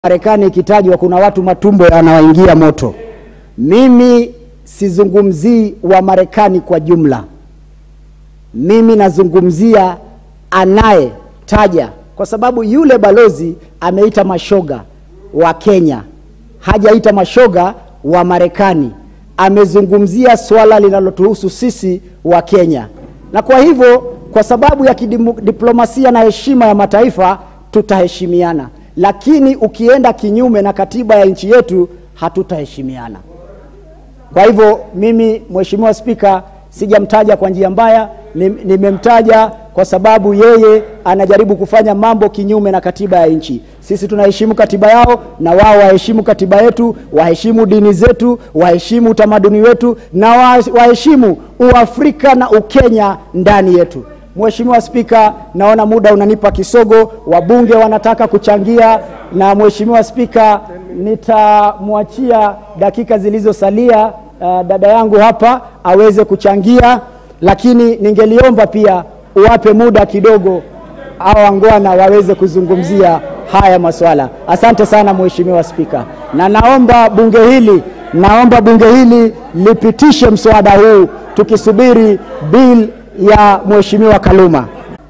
Marekani ikitajwa kuna watu matumbo yanawaingia moto. Mimi sizungumzii wa Marekani kwa jumla, mimi nazungumzia anayetaja, kwa sababu yule balozi ameita mashoga wa Kenya, hajaita mashoga wa Marekani. Amezungumzia swala linalotuhusu sisi wa Kenya, na kwa hivyo, kwa sababu ya kidiplomasia na heshima ya mataifa, tutaheshimiana lakini ukienda kinyume na katiba ya nchi yetu hatutaheshimiana. Kwa hivyo mimi, Mheshimiwa Spika, sijamtaja kwa njia mbaya, nimemtaja kwa sababu yeye anajaribu kufanya mambo kinyume na katiba ya nchi. Sisi tunaheshimu katiba yao na wao waheshimu katiba yetu, waheshimu dini zetu, waheshimu utamaduni wetu na waheshimu Uafrika na Ukenya ndani yetu. Mheshimiwa Spika, naona muda unanipa kisogo, wabunge wanataka kuchangia, na Mheshimiwa Spika, nitamwachia dakika zilizosalia uh, dada yangu hapa aweze kuchangia, lakini ningeliomba pia uwape muda kidogo hao wangwana waweze kuzungumzia haya maswala. Asante sana Mheshimiwa Spika, na naomba bunge hili naomba bunge hili lipitishe mswada huu tukisubiri bill ya Mheshimiwa Kaluma.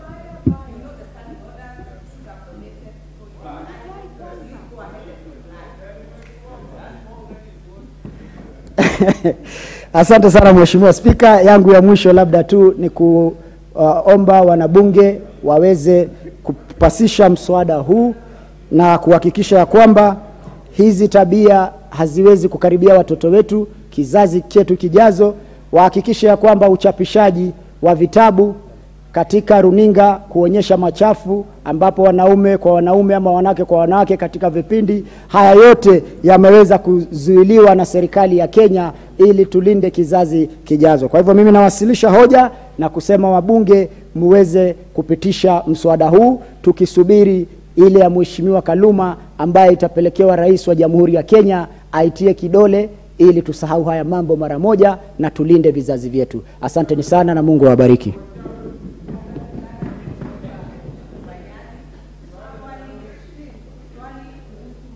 Asante sana Mheshimiwa Spika, yangu ya mwisho labda tu ni kuomba uh, wanabunge waweze kupasisha mswada huu na kuhakikisha ya kwamba hizi tabia haziwezi kukaribia watoto wetu, kizazi chetu kijazo, wahakikishe ya kwamba uchapishaji wa vitabu katika runinga kuonyesha machafu ambapo wanaume kwa wanaume ama wanawake kwa wanawake katika vipindi haya yote yameweza kuzuiliwa na serikali ya Kenya ili tulinde kizazi kijazo. Kwa hivyo mimi nawasilisha hoja na kusema wabunge muweze kupitisha mswada huu tukisubiri ile ya Mheshimiwa Kaluma ambaye itapelekewa rais wa Jamhuri ya Kenya aitie kidole ili tusahau haya mambo mara moja na tulinde vizazi vyetu. Asanteni sana na Mungu awabariki.